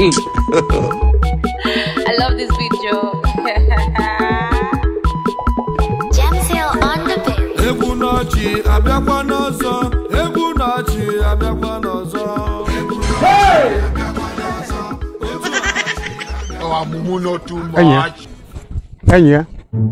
I love this video. Jamsil on the beat. egwu n'ọchị abịakwa n'ọzọ egwu n'ọchị abịakwa n'ọzọ Our mumu not too Enyi ya. much. enyi ya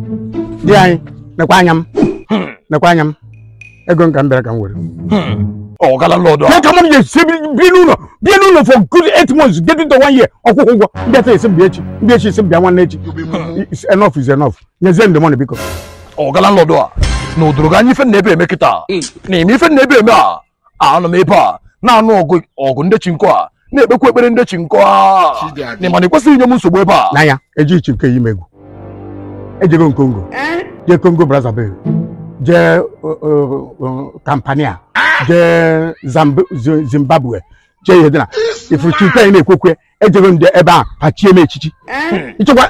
di anyị nekwa anya m nekwa anya m ego m ka m bịara ka m were ọgala lọdọ Ke ka m ga-esi bi n'ụlọ bie n'ụlọ for good eight months get into one year ọkwụkwọ ụgwọ ndị ata esi m bịa echi ndị echi esi m bịa nwanne echi It's enough is enough nyezie m the money biko ọgala lọdọ a na odoro gị anya ife na ebe eme kịta na ime ife na ebe eme a anọ m ebe a na-anụ ọgụ ọgụ ndị chinkọ a na-ekpekwa ekpere ndị chinkọ a na ịma na ịkwesịghị inye m nsogbu ebe a n'anya eji ichi nke ya ime egwu ejego m kongo jee kongo brazzaville jee uh, uh, uh, kampania jee Zamb- Zi- zimbabwe jee ihe dị na ifuru chi nke anyị na-ekwekwe ejego m ebe a pachie m echichi ịchọkwa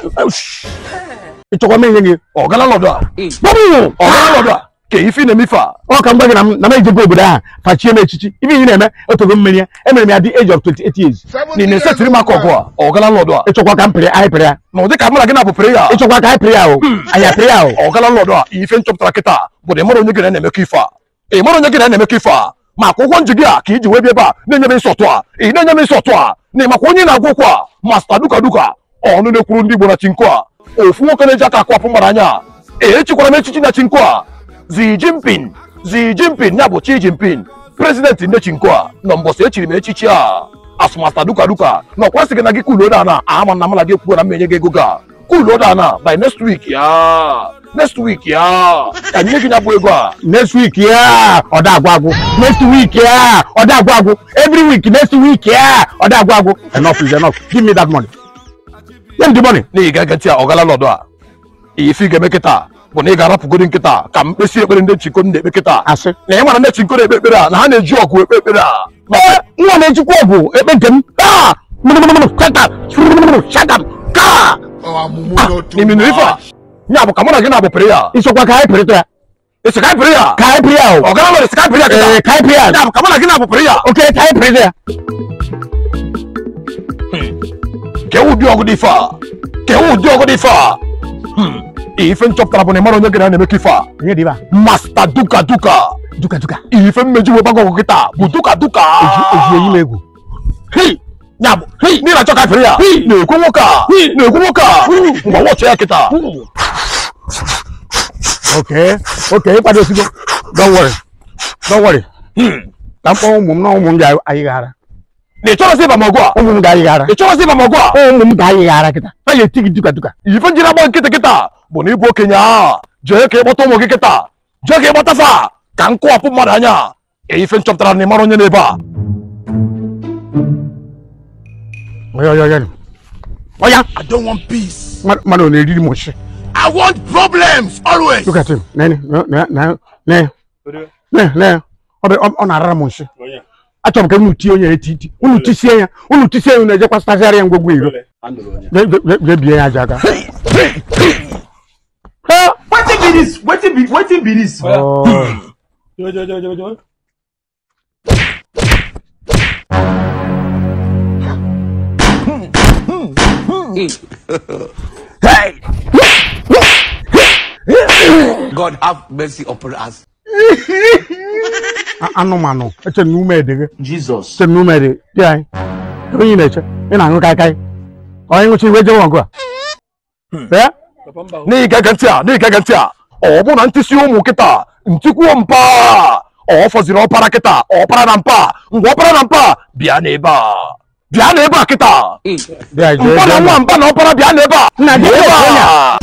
ịchọkwa m enye gị ọgala lọdọ a gbọbụ ọgala lọdọ a ka ife na-eme ife a ọ ka m gwa gị na m na m ejego obodo ahụ fachie m echichi ibe ihe na-eme otogo mmeri ya emere m ya dị age of 28 years na ị na-esetiri m aka ọgụ a ọgala lọdọ a ịchọkwa ka m pịrị anyị pịrị ya na ụdị ka mụ na gị na-abụ ya ịchọkwa ka anyị pịrị ya o anyị apịrị ya o ọgala lọdọ a ife nchọpụtara kịta bụ na ị mara onye gị na na-emekọ ife a ị mara onye gị na na-emekọ ife a ma akwụ ụgwọ nji gị a ka iji wee bịa ebe a na-enye m nsọtụ a ị na-enye m nsọtụ a na ịmakwa onye na-agwụ okwu a masta duka duka ọnụ na-ekwuru ndị Igbo na chinko a ofu nwoke na-eji aka akwapụ mgbara anya echikwara m echichi na chinko a Xi Jinping Xi Jinping ya bụ Xi Jinping prezidenti ndị chinko a nọ mbọsị echiri m echichi a asụmasta duka duka na ọkwa sị gị na gị kulo dana ama na mala gị kwuo na m enye gị ego ga kulo dana by next week ya next week ya ka anyị nye gị ya bụ ego a next week ya ọ da agwụ agwụ next week ya ọ da agwụ agwụ every week next week ya ọ da agwụ agwụ enough is enough give me that money nye m the money na ị ga-ege ntị a ọgala nọdụ a ife ị ga-eme kịta bụ na ị ga-arapụgodi nkịta ka mkpesi ekpere ndị nchiko na-ekpe kịta asị na ị mara ndị nchiko na-ekpe ekpere a na ha na-eji ọgụ ekpe ekpere a ee nwa na-ejikwa ọgwụ ekpe nke m Ah! mụnụmụnụmụnụ, shut up Mụnụmụnụmụnụ, shut up Ka! Our mumu not too n'ime ife a much. ya bụ ka mụ na gị na-abụpere ya ịchọkwa ka anyị pịrịta ya esi ka anyị pere ya ka anyị pịrị ya o ọgala nọdụ esi ka anyị pere ya ee kịta ka anyị pịrị ya ya bụ ka mụ na gị na-abụpere ya oke ka anyị pịrịta ya ka ewu ụdị ọgụ dị ife a ka ewu ụdị ọgụ dị ife a Hmm. ife nchọpụtara bụ na ị mara onye gị na na-emekọ ife a onye dị ebe a masta duka duka duka duka ife mmeji wee gbago ọgụ kịta bụ duka duka eji eyi m egwu Hei! ya bụ hei n'ihi na chọka fere ya na-ekwu nwoke a na-ekwu nwoke a ngwa wọchị ya kịta oke oke ịkwadosigo don't worry don't worry ka m kpọọ ụmụ m na ụmụ m ga-ayịghara na ị chọrọsị ịba m ọgụ a ụmụ m ga-ayịghara ị chọrọsị ịba m ọgụ a ụmụ m ga-ayịghara kịta ha ga-eti gị duka duka ife njiri agba nkịtị kịta bụ na ịbụ okenye a jee ka ịkpọta ụmụ gị kịta jee ka ịkpọta fa ka m kụwapụ mmadụ anya Ee, ife nchọpụtara na ị mara onye n'ebe a Oya, oya, oya. Oya, I don't want peace. mmadụ mmadụ na-eriri m nshi. I want problems always. Look at him. Nene, ne, ne, ne, ne, ne. Ọ bụ ọ na-arara m nshi. Achọrọ m ka unu tie onye ya eti iti. Unu tisie ya. Unu tisie ya unu ejekwa stasịarị ya ngwogwo iro. Je- je- je- je bie ya aja aka. Ha! wetin be dis wetin be wetin be dis. Oh. God have mercy upon us. A- Anụmanụ. Eche na ume edeghe. Jesus. Eche na ume edeghe. Di anyị. Ebe onye na-eche. Ị na-aṅụ kaikai. Onye nwụchi iwe jewe ọgụ a. Ee? n'ihi ka ege ntị a n'ihi ka ege ntị a ọ bụ na ntịsi ụmụ kịta ntikwuo mpa ọ fọziri ọpara kịta ọpara na mpa ngwa ọpara na mpa bịa n'ebe a bịa n'ebe a kịta Di anyị jee mpa na jee. nwa mpa na ọpara bịa n'ebe a Nna gị Bịa ebe bụ onye a